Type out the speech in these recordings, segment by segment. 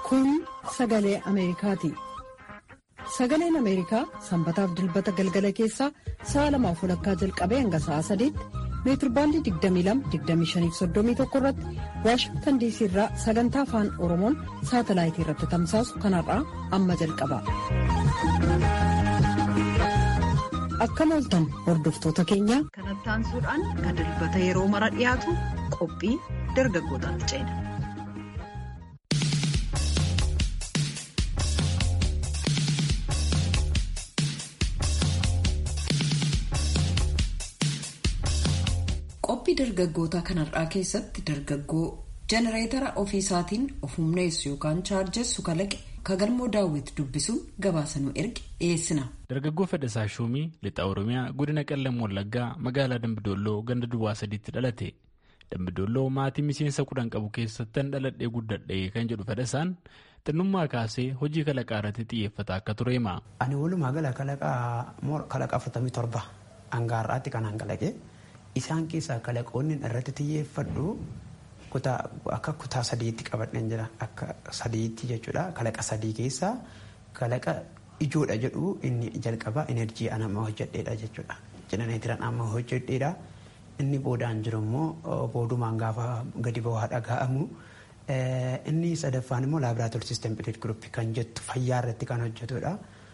Kun sagalee Ameerikaati. Sagaleen Ameerikaa sanbataaf dilbata galgala keessaa sa'a lamaaf walakkaa jalqabee hanga sa'a sadiitti meetirbaandii 22-25-31 irratti waashingtan diisii irraa sagantaa afaan oromoon saatalaayitii irratti tamsaasu kanarraa amma jalqaba. Akkam ooltan hordoftoota keenya. Kanatti aansuudhaan kan dilbata yeroo mara dhiyaatu qophii dargaggootaatti ceena. qophii dargaggootaa kanarraa keessatti dargaggoo jenereetara ofiisaatiin of humneessu yookaan chaarjessu kalaqe kagalmoo daawwiti dubbisuun gabaasanuu erge dhiyeessina. dargaggoo fedhasaa shuumii lixa oromiyaa godina qellam wallaggaa magaalaa dambidolloo ganda duwwaa sadiitti dhalate dambidolloo maatii miseensa kudhan qabu keessattan dhaladhee guddadhee kan jedhu fedhasaan xinnummaa kaasee hojii kalaqaa irratti xiyyeeffata akka ture hima. ani walumaa gala kalaqa afurtamii torba hangaarraatti kan hangalaqe. Isaan keessaa kalaqoonni irratti xiyyeeffadhu akka kutaa sadiitti qabadhan jira. Akka sadiitti jechuudha. Kalaqa sadii keessaa kalaqa ijoodha jedhu inni jalqabaa enerjii an amma hojjedheedha jechuudha. Jenereetiran amma hojjedheedha. Inni boodaan jiru immoo boodumaan gaafa gadi bu'aa dhaga'amu. Inni sadaffaan immoo laabraatoor siistem pileet guruppii kan jettu fayyaa irratti kan hojjetudha.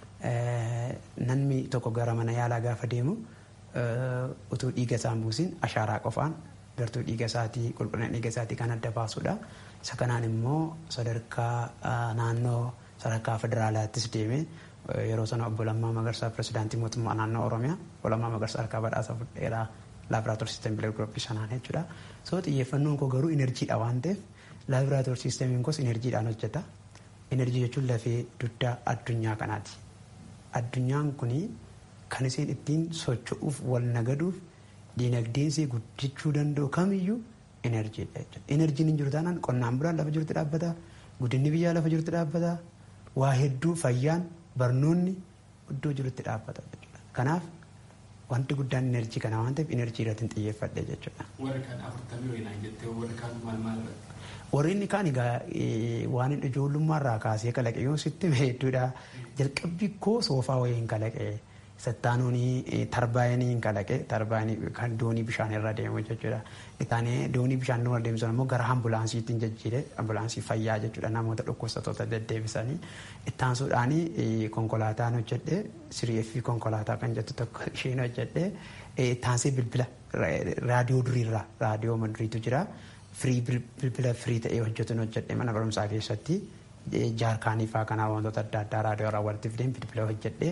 Namni tokko gara mana yaalaa gaafa deemu. utuu dhiiga isaa buusin ashaaraa qofaan gartuu dhiiga isaatii qulqullina dhiiga isaatii kan adda baasudha. Isa kanaan immoo sadarkaa naannoo sadarkaa federaalaattis deeme yeroo sana obbo Lammaa Magarsaa pirezidaantii mootummaa naannoo Oromiyaa obbo Lammaa Magarsaa harkaa badhaasa fudheeraa laabraatoor siistem bilee gurupii sanaan jechuudha. So xiyyeeffannoon koo garuu inerjiidha waan ta'eef laabraatoor siistemiin koos inerjiidhaan hojjeta. Inerjii jechuun lafee dugdaa addunyaa kanaati. Addunyaan kunii Kan isheen ittiin socho'uuf wal nagaduuf diinagdeensi guddachuu danda'u kamiyyuu enerjiidha jechuudha. Enerjiin hin jiru taanaan qonnaan bulaan lafa jirutti dhaabbata. Guddinni biyyaa lafa jirutti dhaabbata. Waa hedduu fayyaan barnoonni iddoo jirutti dhaabbata jechuudha. Kanaaf wanti guddaan enerjii kana waan ta'eef enerjii irratti xiyyeeffadhe jechuudha. Warri kaan afurtamii wayinaan jettee warri kaan maal maal irratti? Warri inni kaan egaa waan ijoollummaarraa kaasee kalaqe yoo sitti hedduudha. Jalqabbii koo soofaa wayiin kalaqe. Sattaanuun tarbaayinii kalaqe tarbaayinii kan doonii bishaan irra deemu jechuudha. Isaanii doonii bishaan irra deemsan immoo gara ambulaansiitiin jijjiire ambulaansii fayyaa jechuudha namoota dhukkubsattoota deddeebisanii ittaansuudhaan konkolaataan hojjedhe siriifi konkolaataa kan jettu tokko isheen hojjedhe ittaansee bilbila raadiyoo duriirraa raadiyoo maduriitu jira firii bilbila firii ta'ee hojjetuun hojjedhe mana barumsaa keessatti jaarkaanii fa'aa kanaa wantoota adda addaa raadiyoo irraa walitti fideen bilbila hojjedhe.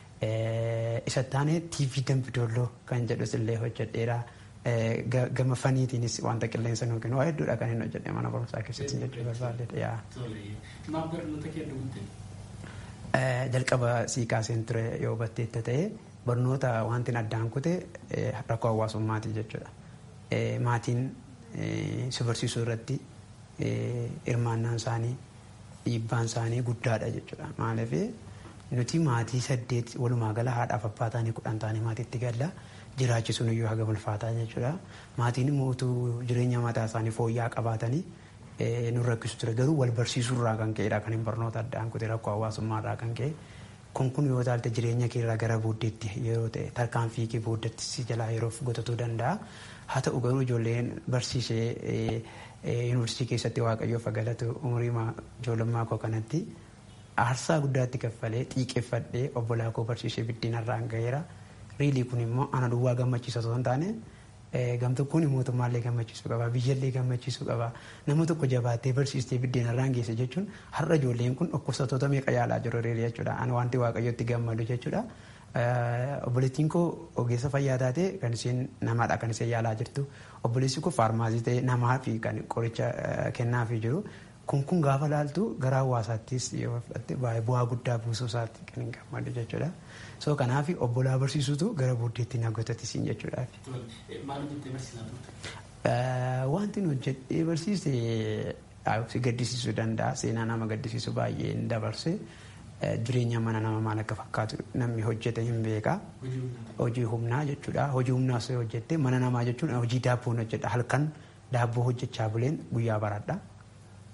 Isa taane TV Dambidolloo kan jedhus illee hojjedheera. Gama faniitiinis wanta qilleensa nuuf kennu waa hedduudha kan inni hojjedhe mana barumsaa keessatti jechuu barbaadde. Maaf barnoota kee dhugute? Jalqaba sii kaaseen ture yoo hubatteetta ta'e barnoota wanti addaan kute rakkoo hawaasummaati jechuudha. Maatiin si barsiisuu irratti hirmaannaan isaanii dhiibbaan isaanii guddaadha jechuudha. Maaliif nuti maatii saddeet walumaa gala haadhaaf abbaa taanii kudhan taanii maatiitti galla jiraachisuun iyyuu haga ulfaataa jechuudha. Maatiin immoo utuu jireenya mataa isaanii fooyya'aa qabaatanii nu rakkisu ture garuu wal barsiisuurraa kan ka'edha kan hin barnoota addaan kute rakkoo hawaasummaarraa kan ka'e. Kun kun yoo taalte jireenya keerraa gara booddeetti yeroo ta'e tarkaanfii kee booddeetti si jalaa yeroof gotatuu danda'a. Haa ta'u garuu ijoolleen barsiisee yuunivarsiitii keessatti waaqayyoof galatu umurii ijoollummaa koo kanatti. aarsaa guddaatti kaffalee xiiqeffadhee obbolaa koo barsiisee biddeenarraan gaheera. Riilii kun immoo ana duwwaa gammachiisa osoo hin taane gamtokkoon mootummaallee gammachiisuu qaba biyyallee gammachiisuu qaba nama tokko jabaattee barsiistee biddeenarraan geesse jechuun har'a ijoolleen kun dhukkubsattoota meeqa yaalaa jiru riilii jechuudha. Ani wanti waaqayyotti gammadu jechuudha. Obboleettiin koo ogeessa fayyaa taate kan isheen namaadha kan isheen yaalaa jirtu. Obboleessi koo faarmaasii ta'e namaa fi kan qoricha kennaafii jiru. Kun kun gaafa laaltu gara hawaasaattis yoo fudhatte bu'aa guddaa buusuu isaatti kan hin gammadu jechuudha. So kanaaf obbolaa barsiisutu gara booddeetti na gotatisiin jechuudha. Maal hojjettee barsiisaa turte? Wanti nu hojjedhee barsiise si gaddisiisuu danda'a. Seenaa nama gaddisiisu baay'ee hin dabarse. Jireenya mana nama maal akka fakkaatu namni hojjete hin beeka. Hojii humnaa jechuudha. Hojii humnaa osoo hojjette mana namaa jechuun hojii daabboon hojjedha. Halkan daabboo hojjechaa buleen guyyaa baradha.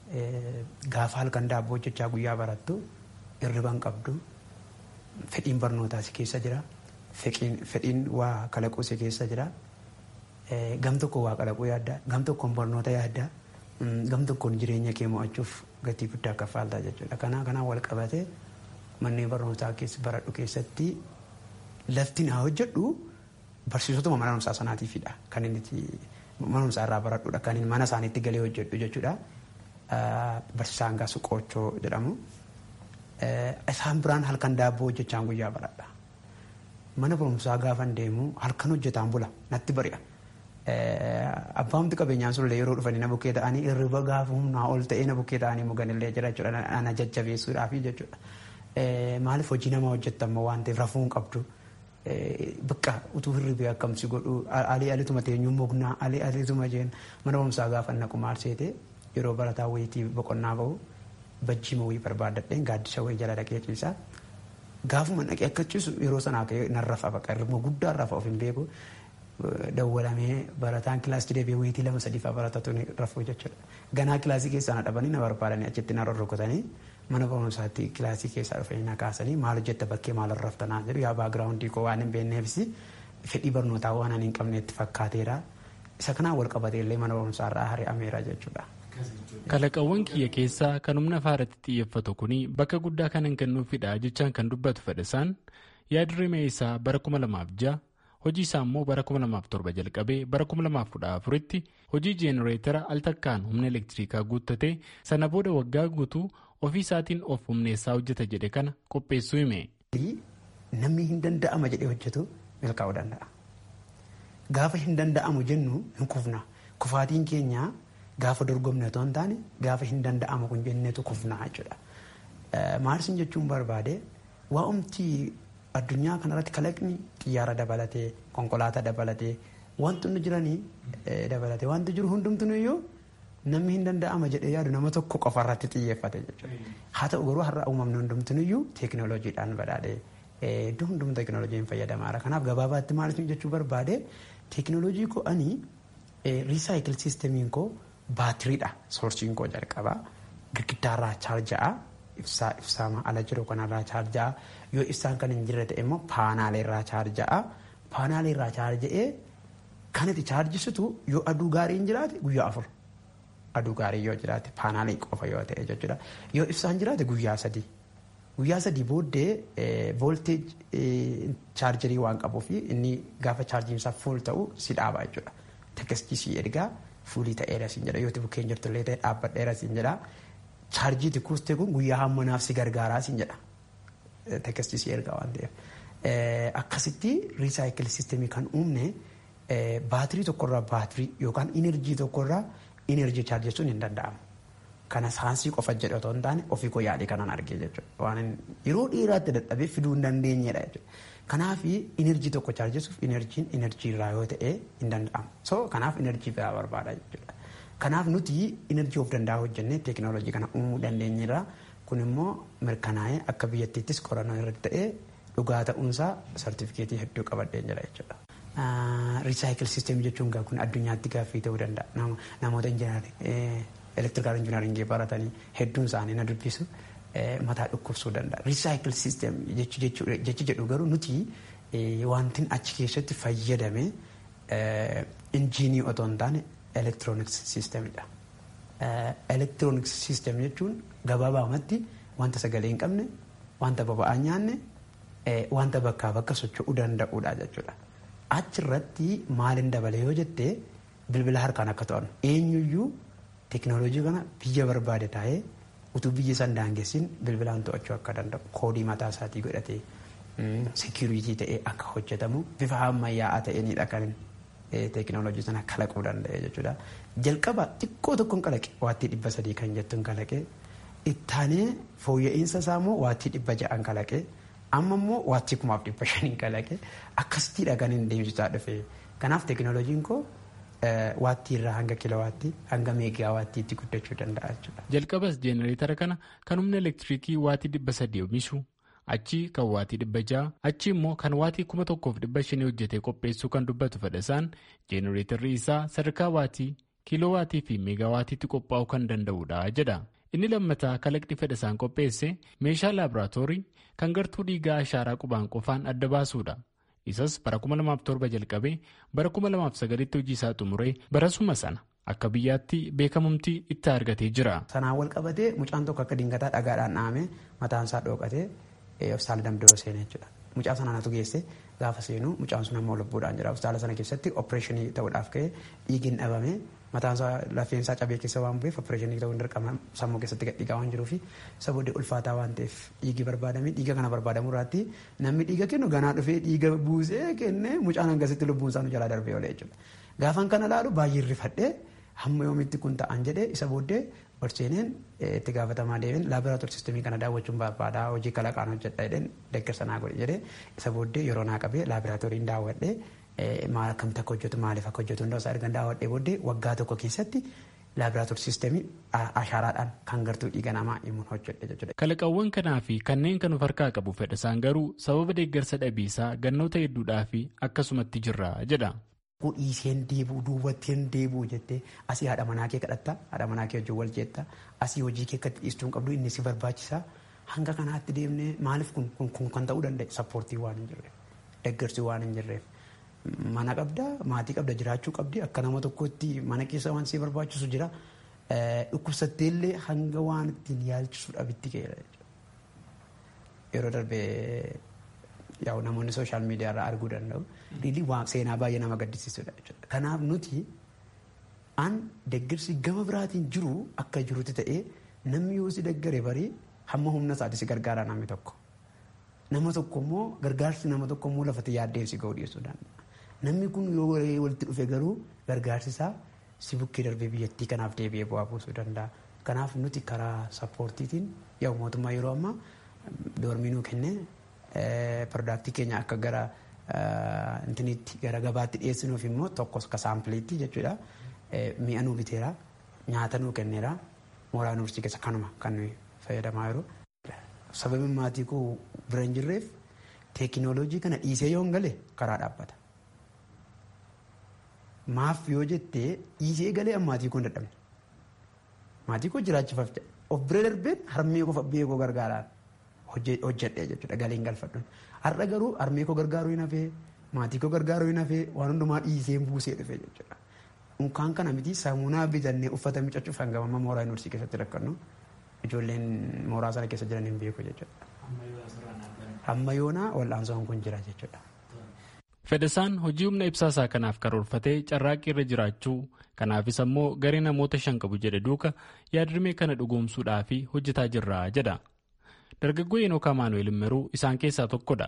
gaafa halkan daabboo hojjechaa guyyaa barattu hirriban qabdu fedhiin barnootaa si keessa jira fedhiin waa kalaquu si keessa jira gam tokko waa kalaquu yaadda gam tokkoon barnoota yaadda gam tokkoon jireenya kee mo'achuuf gatii guddaa kaffaaltaa jechuudha kanaa kanaan wal qabatee manneen barnootaa keessa baradhu keessatti lafti naa hojjedhu barsiisotuma mana barumsaa sanaatiifidha kan inni mana barumsaa irraa baradhudha kan inni mana isaaniitti galee hojjedhu jechuudha. Barsiisaan gaa suqoochoo jedhamu. Isaan biraan halkan daabboo hojjechaan guyyaa baradha. Mana barumsaa gaafan deemu halkan hojjetaan bula natti bari'a. Abbaamti qabeenyaan sullee yeroo dhufanii na bukkee ta'anii hirriba gaafa humnaa ol ta'ee na bukkee ta'anii muganillee jira jechuudha. Ana jajjabeessuudhaafi jechuudha. Maaliif hojii nama hojjettammoo waan ta'eef rafuu hin qabdu. Bakka utuu hirribee akkamsi godhu alii alituma teenyuu mognaa alii alituma jeen mana barumsaa gaafa naqu maal seete yeroo barataa wayitii boqonnaa bahu bajjiima wayii barbaadadheen gaaddisa wayii jala dhaqee ciisaa. Gaafuma dhaqee akka ciisu yeroo sanaa ka'ee narrafa baqa hirribuma guddaa rafa of hin beeku dawwalamee barataan kilaasii deebi'ee wayitii lama sadiifaa baratatu ni rafuu jechuudha. Ganaa kilaasii keessaa na dhabanii na barbaadanii achitti na rorrokotanii mana barumsaatti kilaasii keessaa dhufanii na kaasanii maal hojjetta bakkee maal raftanaa jedhu yaa baagiraawundii koo waan hin beekneefis fedhii barnootaa waan ani hin qabneetti fakkaateera. Isa kanaan wal qabatee illee mana barumsaa irraa hari'ameera jechuudha. Kalaqawwan kiyya keessaa kan humna faaratti xiyyeeffatu kuni bakka guddaa kanan kennuufidha jechaan kan dubbatu fedhasaan yaadrimee isaa bara 2006 hojii isaa immoo bara 2007 jalqabee bara 2014tti hojii jeenereetara al takkaan humna elektirikaa guuttatee sana booda waggaa guutuu ofii isaatiin of humneessaa hojjeta jedhe kana qopheessuu hime. Namni hin danda'ama jedhee hojjetu milkaa'uu danda'a. Gaafa hin danda'amu jennu hin kufna. Kufaatiin keenya gaafa dorgomne otoo hin taane gaafa hin danda'amu kun jenneetu kufna jechuudha. Maalsin jechuun barbaade waa'umti addunyaa kanarratti kalaqni xiyyaara dabalatee konkolaataa dabalatee wantoonni jiranii dabalatee wanti jiru hundumtuu iyyuu namni hin danda'ama jedhee yaadu nama tokko qofa irratti xiyyeeffate jechuudha. Haa ta'u garuu har'a uumamni hundumtuu iyyuu teekinooloojiidhaan badhaadhee iddoo hundumtuu teekinooloojiin fayyadamaadha. Kanaaf gabaabaatti maal jechuu barbaade teekinooloojii koo ani riisaayikil siistemiin koo baatiriidha soorsiin koo jalqabaa girgiddaarraa chaarja'a ibsaa ibsaama ala jiru kanarraa chaarja'a yoo ibsaan kan hin jirre ta'e immoo paanaaleerraa chaarja'a paanaaleerraa chaarja'ee kan itti chaarjisitu yoo aduu gaariin jiraate guyyaa afur aduu gaarii yoo jiraate paanaalii qofa yoo ta'e jechuudha yoo ibsaan jiraate guyyaa sadii guyyaa sadii booddee voolteej chaarjarii waan qabuuf inni gaafa chaarjiinsaa fuul ta'u si dhaaba jechuudha tekkestii si ergaa fuulii ta'eera siin jedha yoo bukkeen jirtullee ta'e dhaabbadheera siin jedha chaarjii tikkuustee kun guyyaa hammanaaf si gargaaraa siin jedha tekkestii si ergaa waan ta'eef akkasitti riisaayikil siistemii kan uumne baatirii tokkorraa baatirii yookaan inerjii tokkorraa inerjii chaarjessuun hin danda'amu. Kana saansii qofa jedhe otoo hin taane ofii koo yaadee kanan argee jechuudha. Waan yeroo dheeraatti dadhabee fiduu hin dandeenyedha jechuudha. Kanaaf inerjii tokko chaarjessuuf inerjiin inerjii irraa yoo ta'e hin danda'amu. So kanaaf inerjii biraa barbaada jechuudha. Kanaaf nuti inerjii of danda'a hojjennee teekinooloojii kana uumuu dandeenyerra. Kun immoo mirkanaa'ee akka biyyattiittis qorannoo irratti ta'ee dhugaa ta'uunsaa sartifikeetii hedduu qabadheen jira jechuudha. Riisaayikil siisteemii jechuun kun addunyaatti gaaffii ta'uu danda'a. Namoota injinaarii elektirikaal injinaaringii baratanii hedduun isaanii na dubbisu mataa dhukkubsuu danda'a. Riisaayikil siisteem jechi jedhu garuu nuti wantin achi keessatti fayyadame injiinii otoo hin taane elektirooniks siisteemidha. Elektirooniks siisteem jechuun gabaabaamatti wanta sagalee hin qabne, wanta boba'aa nyaanne, wanta bakkaa bakka socho'uu danda'uudha jechuudha. Achirratti maalin dabale yoo jettee bilbila harkaan akka to'annu eenyuyyuu teekinooloojii kana biyya barbaade taa'ee utuu biyya san daangessin bilbilaan to'achuu akka danda'u koodii mataa isaatii godhatee seekiriitii ta'ee akka hojjetamu bifa ammayyaa'aa ta'eenidha kan teekinooloojii sana kalaquu danda'e jechuudha. Jalqaba xiqqoo tokkoon kalaqe waattii dhibba sadii kan jettuun kalaqe ittaanee fooyya'insa isaa immoo waattii dhibba ja'an kalaqe amma immoo waattii kumaaf dhibba shaniin kalaqe akkasittiidha kan hin deemsisaa dhufe. Kanaaf teekinooloojiin koo waattii irraa hanga kilowaattii hanga meegaa waattiitti guddachuu danda'a jechuudha. Jalqabas jeenereetara kana kan humna elektiriikii waatii dhibba sadii oomishu achi kan waatii dhibba ja'a achi immoo kan waatii kuma tokkoof dhibba shanii hojjetee qopheessuu kan dubbatu fedhasaan jeenereetarri isaa sadarkaa waatii kiiloowaatii fi meegaawaatiitti qophaa'uu kan danda'udha jedha. Inni lammataa kalaqni fedhasaan qopheesse meeshaa laaboraatoorii kan gartuu dhiigaa ashaaraa qubaan qofaan adda baasuudha. Isas bara 2007 jalqabee bara 2009tti hojii isaa xumuree barasuma sana akka biyyaatti beekamumti itti argatee jira. Sanaan wal qabatee mucaan tokko akka dingataa dhagaadhaan dhahamee mataan isaa dhookatee hospitaala damdoo seenee jechuudha. Mucaa sanatu geesse gaafa seenu mucaan sun ammoo lubbuudhaan jira. Hospitaala sana keessatti opereeshinii ta'uudhaaf ka'ee dhiigni dhabamee mataan isaa lafeen isaa cabee keessa waan bu'eef opereeshinii ta'uu hin dirqama sammuu keessatti gadhiigaa waan jiruuf isa booddee ulfaataa waan ta'eef dhiigi barbaadamee dhiiga kana barbaadamu irratti namni dhiiga kennu ganaa dhufee dhiiga buusee kennee mucaan hangasitti lubbuun isaa nu jalaa darbee oolee jechuudha. Gaafan kana laalu baay'ee rifadhee hamma yoomitti kun ta'an jedhee isa booddee ol seeneen itti gaafatamaa deemeen laaboraatoorii sistemii kana daawwachuun barbaadaa hojii kalaqaan hojjedha jedheen deeggarsa naa godhe jedhee isa booddee yeroo naa qabee laaboraatooriin daawwadhee maal akkamitti akka hojjetu maaliif akka hojjetu hundaa isaa ergan daawwadhee booddee waggaa tokko keessatti laaboraatoorii sistemii ashaaraadhaan kan gartuu dhiiga namaa himuun hojjedhe jechuudha. Kalaqawwan kanaa fi kanneen kan of harkaa qabu fedhasaan garuu sababa deeggarsa dhabiisaa gannoota hedduudhaa fi akkasumatti jirra jedha. Dhiiseen deebuu duubatteen deebuu jettee asii haadha manaa kee kadhatta haadha manaa kee wajjin wal jeetta asii hojii kee akkatti dhiistuu hin qabdu inni si barbaachisa hanga kanaatti deemnee maaliif kun kun kan ta'uu danda'e sappoortii waan hin jirreef deeggarsi waan hin jirreef mana qabda maatii qabda jiraachuu qabdi akka nama tokkotti mana keessa waan si barbaachisu jira dhukkubsatteellee hanga waan ittiin yaalchisu dhabitti ka'eera yeroo darbee yaa'u namoonni sooshaal miidiyaa irraa arguu danda'u. Riilii waan seenaa baay'ee nama gaddisiisudha jechuudha. Kanaaf nuti an deeggarsi gama biraatiin jiru akka jirutti ta'ee namni yoo si deeggare barii hamma humna isaati si gargaara namni tokko. Nama tokko immoo gargaarsi nama tokko immoo lafatti yaaddeen si ga'uu dhiyeessuu danda'a. Namni kun yoo walitti dhufe garuu gargaarsi isaa si bukkee darbee biyyattii kanaaf deebi'ee bu'aa buusuu danda'a. Kanaaf nuti karaa sappoortiitiin yaa'u mootummaa yeroo ammaa doormii nuu kennee piroodaaktii keenya akka gara intinitti gara gabaatti dhiyeessinuuf immoo tokkos ka saampiliitti jechuudha. Mi'a nuu biteera nyaata nuu kenneera mooraa yuunivarsiitii keessa kanuma kan nuyi fayyadamaa jiru. Sababiin maatii koo bira hin jirreef teekinooloojii kana dhiisee yoo hin gale karaa dhaabbata. Maaf yoo jettee dhiisee galee maatii koo hin dadhabne. Maatii koo jiraachifaaf of bira darbeen harmee koo fabbee koo gargaaraan. hojjedhee jechuudha galiin galfadhuun har'a garuu harmee koo gargaaruu hin hafee maatii koo gargaaruu hin hafee waan hundumaa dhiiseen buusee dhufe jechuudha. Unkaan kana miti saamunaa bitannee uffata miiccachuuf hanga amma mooraa yuunivarsiitii keessatti rakkannu ijoolleen mooraa sana keessa jiran hin beeku jechuudha. Amma yoonaa wal'aansoon kun jira jechuudha. Fedhasaan hojii humna ibsaasaa kanaaf karoorfatee carraaqqii irra jiraachuu kanaafis ammoo garee namoota shan qabu jedhe duuka yaadrimee kana dhugoomsuudhaaf hojjetaa jirra jedha. dargaggoo Enook Amaanu'eel Immeruu isaan keessaa tokkodha.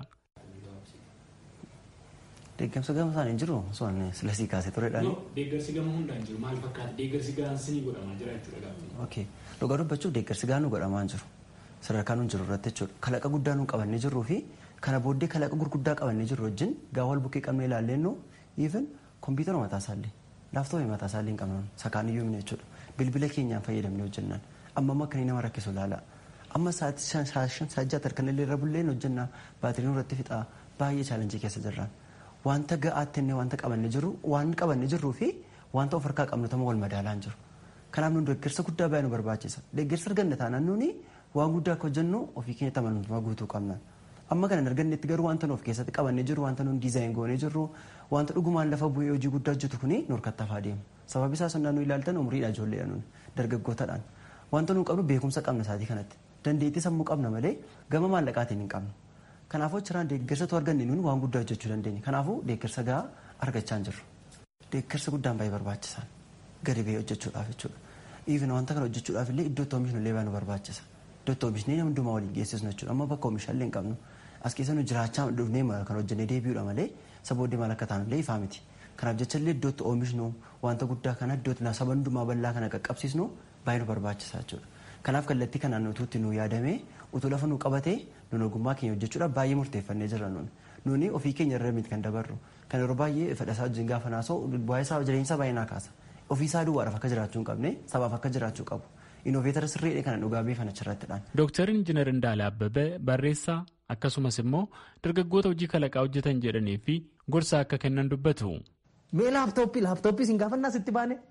Deeggarsa gama isaan hin jiru osoo inni silasii kaasee turedhaan. Deeggarsi gama hundaan jiru maal fakkaata deeggarsi gaansinii godhamaa jira jechuudha gaafa. Ok dhugaa dubbachuuf deeggarsi gaanuu godhamaa jiru sadarkaa nuun jiru irratti jechuudha kalaqa guddaa nuun qabannee jirruu fi kana booddee kalaqa gurguddaa qabannee jirru wajjin gaa wal bukkee qabnee ilaallennu even kompiitara mataa isaallee laaftoopii mataa isaallee hin qabnu sakaan iyyuu himne jechuudha bilbila keenyaan fayyadamnee hojjennaan amma amma akkanii nama rakkisu ilaala. amma sa'aatii sajjaa tarkanillee irra bulleen hojjennaa baatiriin irratti fixaa baay'ee chaalenjii keessa jirraan wanta ga'aatti inni wanta qabanne jiru waan qabanne jirruu fi wanta of harkaa qabnu tama wal madaalaan jiru kanaaf nun deeggarsa guddaa baay'ee nu barbaachisa deeggarsa arganne taanaan nuni waan guddaa akka hojjennu ofii keenya amanamummaa guutuu qabna amma kana argannetti garuu wanta nu of keessatti qabanne jiru wanta nun diizaayin goonee jirru wanta dhugumaan lafa bu'ee hojii guddaa hojjetu kuni nu harkattaafaa deemu sababi isaa sonnaa nu ilaaltan umriidha ijoolleedha nun dargaggootadhaan wanta nu qabnu beekumsa qabna isaatii kanatti dandeettii sammuu qabna malee gama maallaqaatiin hin qabnu. Kanaafuu achirraan deeggarsatu arganne nuuni waan guddaa hojjechuu dandeenya. Kanaafuu deeggarsa gahaa argachaa hin jirru. Deeggarsa guddaan baay'ee barbaachisaan gadi ba'ee hojjechuudhaaf jechuudha. Even wanta kana hojjechuudhaaf illee iddootti oomishnu illee baay'ee nu barbaachisa. Iddootti oomishnee nama hundumaa waliin geessisnu jechuudha. Amma bakka oomishaallee hin qabnu. As keessa nu jiraachaa dhufnee kan hojjennee deebi'uudha malee sabooddee maal akka taanu illee ifaa miti. Kanaaf jecha illee iddootti oomishnu wanta guddaa kana iddootti saba hundumaa bal'aa kana qaqqabsiisnu baay'ee nu barbaachisa jechuudha. Kanaaf kallattii kanaan utuutti nu yaadamee utuu lafa nu qabatee nun ogummaa keenya hojjechuudhaaf baay'ee murteeffannee jirra nun. Nuni ofii keenya irra miti kan dabarru. Kan yeroo baay'ee fedhasaa wajjin gaafa naasoo bu'aa isaa jireenya baay'ee naa kaasa. Ofii isaa duwwaadhaaf akka jiraachuu hin qabne sabaaf akka jiraachuu qabu. Inooveetara sirriidha kana dhugaa beefan achirrattidhaan. Dooktar Injiinar Indaala Abbabee barreessaa akkasumas immoo dargaggoota hojii kalaqaa hojjetan jedhanii fi gorsa akka kennan dubbatu. Mee laaptooppii laaptooppii siin gaafannaa sitti baane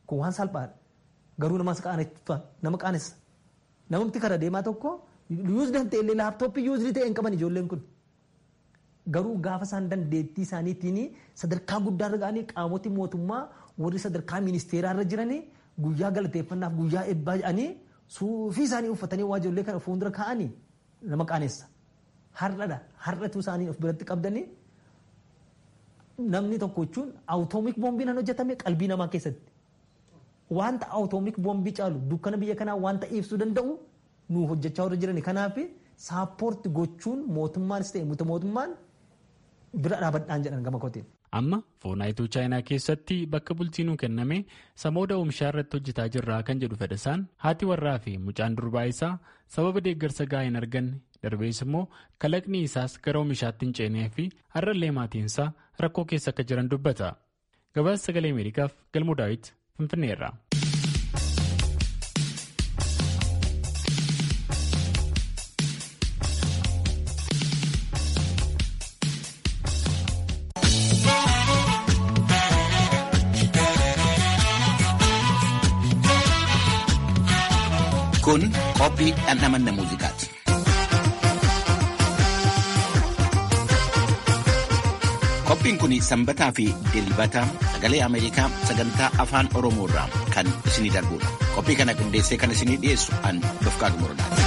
kun waan salphaadha garuu namas qaaneffaa nama qaanessa namatti kara deemaa tokko yuuzdi hin ta'e illee laaptooppii yuuzdi ta'e hin qaban ijoolleen kun garuu gaafa isaan dandeettii isaaniitiin sadarkaa guddaarra ga'anii qaamoti mootummaa warri sadarkaa ministeeraarra jiranii guyyaa galateeffannaaf guyyaa eebbaa jedhanii suufii isaanii uffatanii waa ijoollee kana fuuldura kaa'anii nama qaanessa. Har'adha har'atu isaanii of biratti qabdanii namni tokko jechuun awutoomik boombiin kan hojjetame qalbii namaa keessatti. Wanta awutoomik boombii caalu dukkana biyya kanaa wanta ibsuu danda'u nu hojjechaa warra jirani kanaaf saappoorti gochuun mootummaanis ta'e muta mootummaan bira dhaabadhaan jedhan gama kootiin. Amma foonaayituu chaayinaa keessatti bakka bulchiinuu kenname samooda oomishaa irratti hojjetaa jirraa kan jedhu fedhasaan haati warraa fi mucaan durbaa isaa sababa deeggarsa gahaa hin arganne darbees immoo kalaqni isaas gara oomishaatti hin ceenee fi har'allee maatiinsaa rakkoo keessa akka jiran dubbata. Gabaasa sagalee Ameerikaaf galmoo daawit Finfinneerra. Kun qophii dhandhamanna muuziqaati. Qophiin kun sanbataa fi dilbata sagalee Ameerikaa sagantaa afaan Oromoo irraa kan isinii darbudha. Qophii kana qindeessee kan isinii dhiyeessu an Dofqaa Gumurdaati.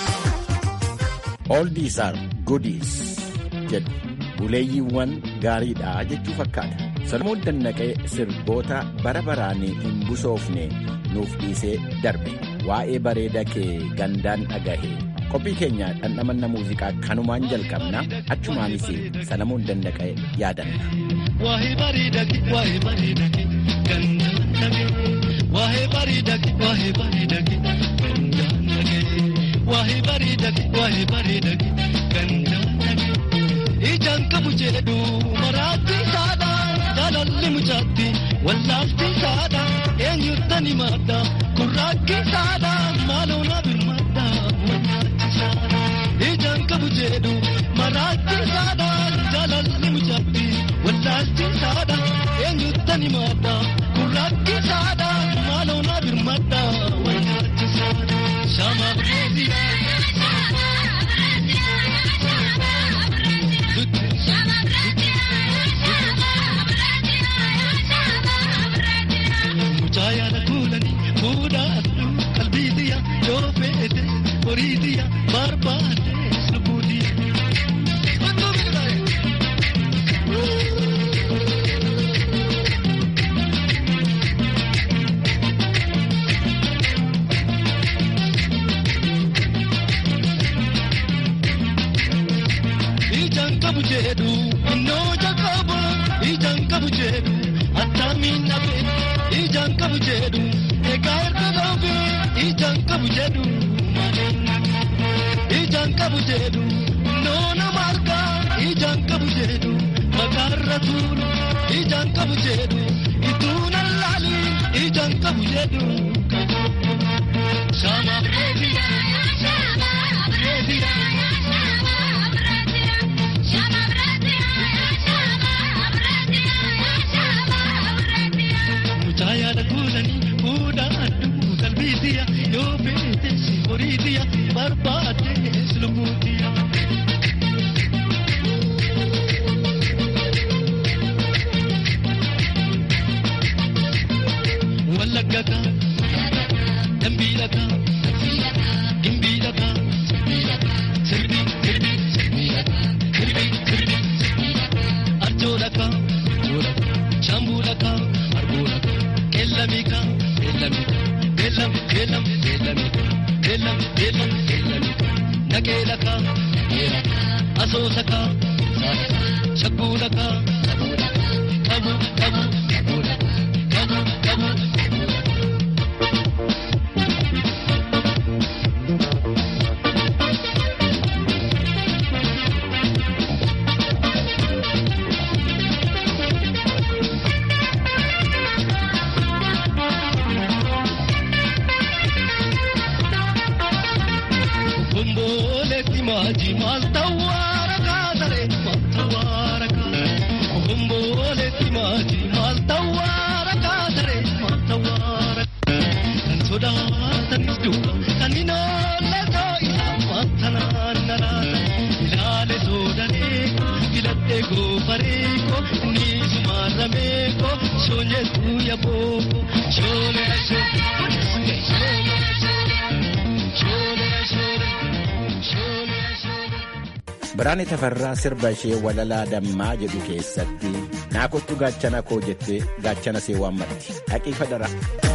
Oldies are goodies jedhu buleeyyiiwwan gaariidha jechuu fakkaata. Salomoon Dannaqee sirboota bara baraan hin busoofne nuuf dhiisee darbe. Waa'ee bareeda kee gandaan dhagahe. Qophii keenya dhandhamanna muuziqaa kanumaan jalqabna achumaanis Salamoon Dannaqee yaadanna. Waa'ee bareedaki waa'ee bareedaki gandaan dhagahe. Waa'ee bareedaki waa'ee bareedaki gandaan dhagahe. Waa'ee bareedaki waa'ee bareedaki gandaan dhagahe. Ijaan qabu jedhu maraatti saadha jaalalli mucaatti wallaalti saadha eenyuutan himadha kurraakki saadha maaloo na birmadha wallaalti saadha. Ijaan qabu jedhu maraatti saadha jaalalli mucaatti wallaalti saadha eenyuutan himadha kurraakki saadha maaloo na birmadha wallaalti saadha. Shama Brezil. Mucaayaan kuulani fuudhaa qalbii diya yoo feete horii diya barbaade lubbuu diya. Ijaan qabu jedhu innoo jalqaba ijaan qabu jedhu attamiin dhabe ijaan qabu jedhu egaa erga dhoobe ijaan qabu jedhu ijaan qabu jedhu innoo nama argaa ijaan qabu jedhu makaarra tuulu ijaan qabu jedhu ituu nan laali ijaan qabu jedhu. Shama Brezil. Shama Brezil. Mucaayaan kuulanii fuudhaa adduu qalbii diya yoo feete horii diya barbaade lubbuu diya. Wallagga kaa, dambiila kaa, gimbiila kaa, sirbii sirbii sirbii sirbii arjoola kaa, shambuula kaa. Kelamika, kelamika, kelam, kelam, kelamika, kelam, kelam, kelamika. Nageelaka, nageelaka, asoosaka, shakkuulaka, qabu, qabu, qabuulaka, qabu, qabu, qabuulaka. Kumboletti maaji maal tawwaara kaasare maal tawwaara kaasare. Kumboletti maaji maal tawwaara kaasare maal tawwaara. sodaatanis duuba kan hin oolle too isaan waantanaan naraata ilaale soodaneeko filadhee goofareeko ni sumaarrameeko shoonyeetu yabooko shoole shoole shoole shoole shoole shoole. Biraane Tafarraa sirba ishee walalaa dammaa jedhu keessatti naa kottu gaachana koo jettee gaachana see waammatti dhaqii fadara.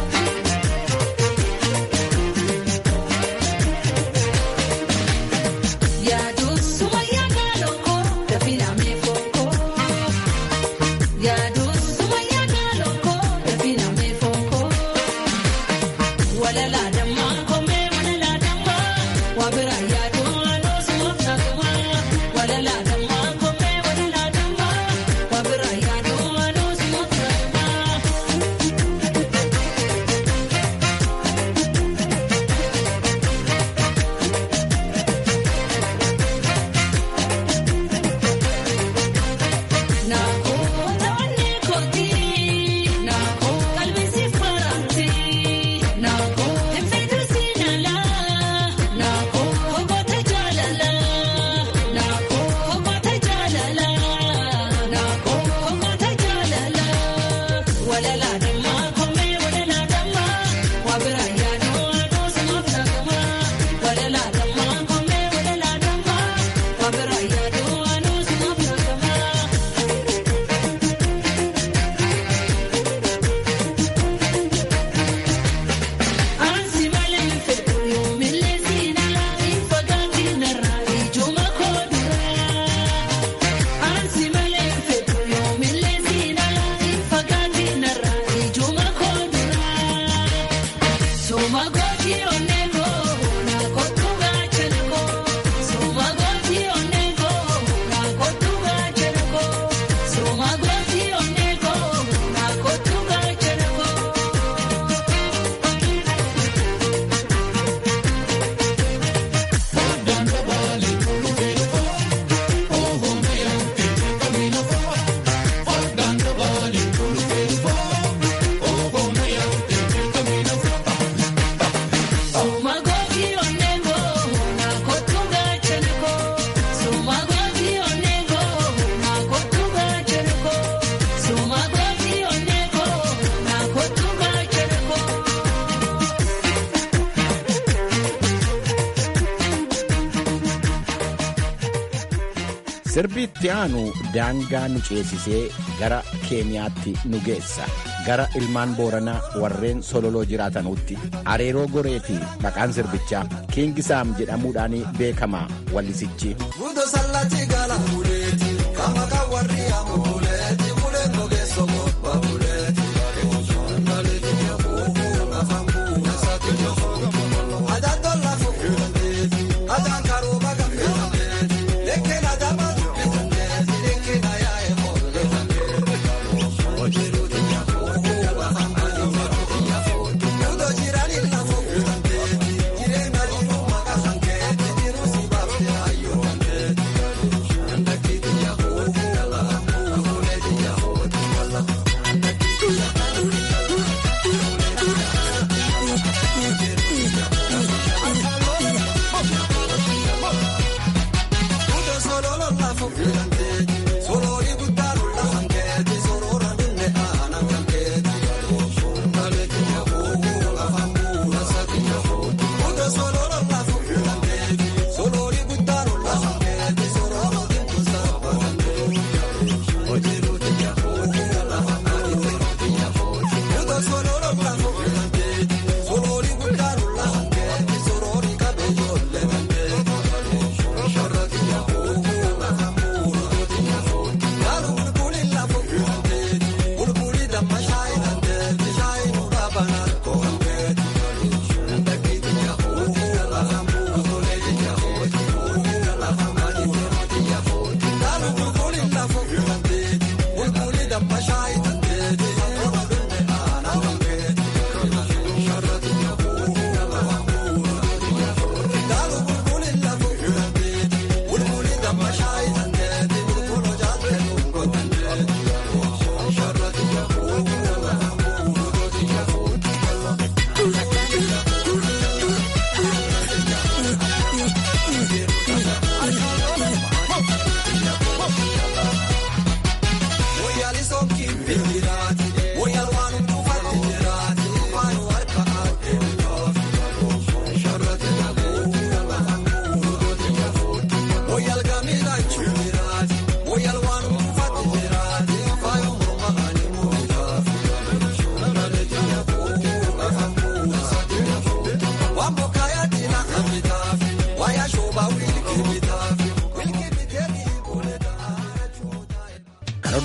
Sirbi itti aanu daangaa nu ceesisee gara Keeniyaatti nu geessa. Gara ilmaan Booranaa warreen sololoo jiraatanuutti. Areeroo goreeti maqaan sirbichaa Kiingisaam jedhamuudhaan beekama wallisichi.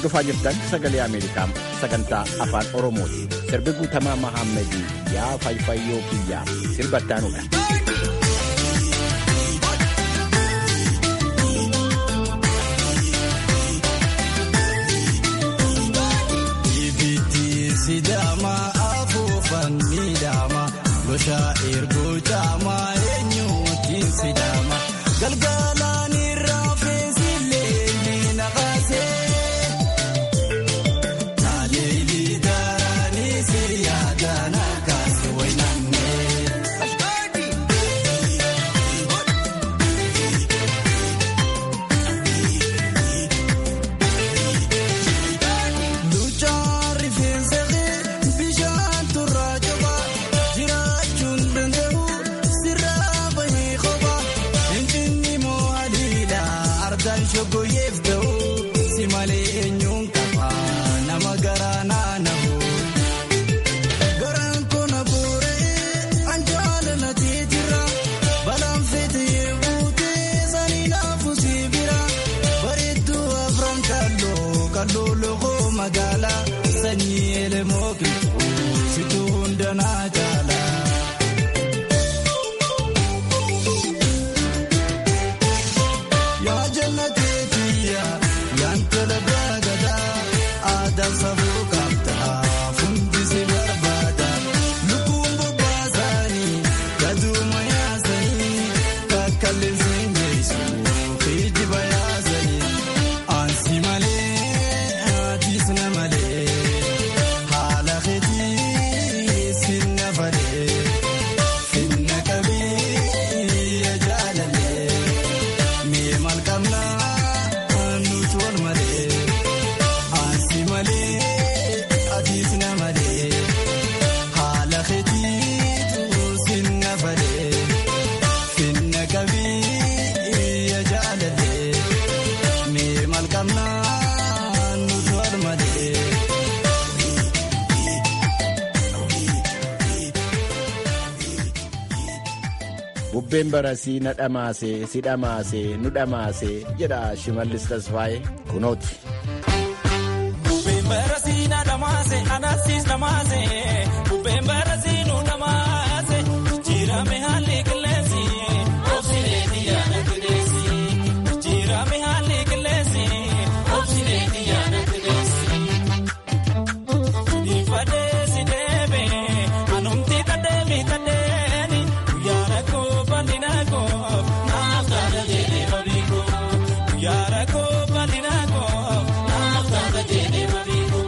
hordofaa jirtan sagalee ameerikaa sagantaa afaan oromooti sirbi guutamaa mahaammadii yaa fayfayyoo kiyyaa sirbattaanuudha. Sidaama afuufan miidhama goshaa ergoo caamaa eenyuutiin sidaama galgalaan irraa feesilee ni naqasee taaleelii gaaraanii siriyaadhaan akkaasi waynannee. Duuchaan rifeensa kee bishaan turraa jabaa jiraachuun danda'u sirraa bahee qofa hinjinni moo haliidha ardaan shoggoyeef ta'u si malee eenyuun qaba nama garaa naanahu. Garaan kona boora'ee anjaala na teetira balaan feetee buutee sanii naafu si bira bareedduu afran kalloo kalloo lookoo magaalaa sanyii elemoo qilxuu situu hundanaa jaala. Yaa jannatee tiyya yaan tola baagadaa aadaa safuu qabdaa fundi si barbaada lukkuun bobbaasaanii gaduuma yaasanii kakkalleessi hin geessu kijiba yaasanii ansi malee atiis na malee haala keetii sinna falee finna qabii jaalallee. Mee maal qabnaa nuti wal malee ansi malee atiis na malee haala keetiitu sinna falee finna qabii jaalallee mee maal qabnaa nuti wal malee. bubbeen barasii na dhamaasee si dhamaasee nu dhamaasee jedha shimallis tasfaa'ee kunooti. Bubbeen barasii na dhamaase anasiis dhamaase bubbeen barasii nu dhamaase jijjiirame haalli qilleensi obsileeti yaada qilleensi jijjiirame haalli qilleensi obsileeti yaada qilleensi. Ifadee si deebe anumti kadeemi kadeeni guyyaara koo bal'ina koo naaf taata jedhee olii koo guyyaara koo bal'ina koo naaf taata jedhee olii koo.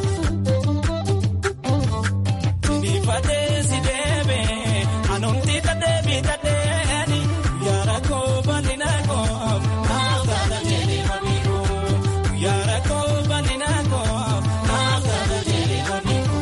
Ifadee si deebe anumti kadeemi kadeeni guyyaara koo bal'ina koo naaf taata jedhee olii koo guyyaara koo bal'ina koo naaf taata jedhee olii koo.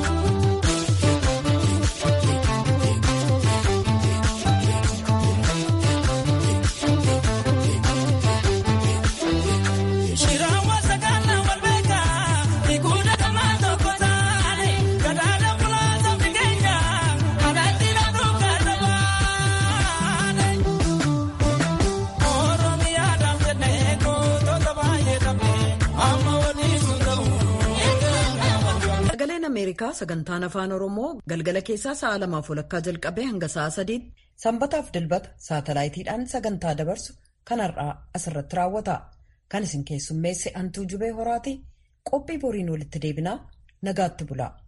Shirawa sakala walbeka ikuda kama toko tani kadala mulaza mkenya adatira duka tabane Oromia damjane ko to tabaye tamne amma wali sundahu Sagaleen Ameerikaa sagantaan afaan Oromoo galgala keessaa sa'a lamaaf walakkaa jalqabee hanga sa'a sadiitti sanbataaf dilbata saatalaayitiidhaan sagantaa dabarsu kan har'aa asirratti raawwata. Kan isin keessummeesse Antuu Jubee Horaati qophii boriin walitti deebinaa nagaatti bulaa.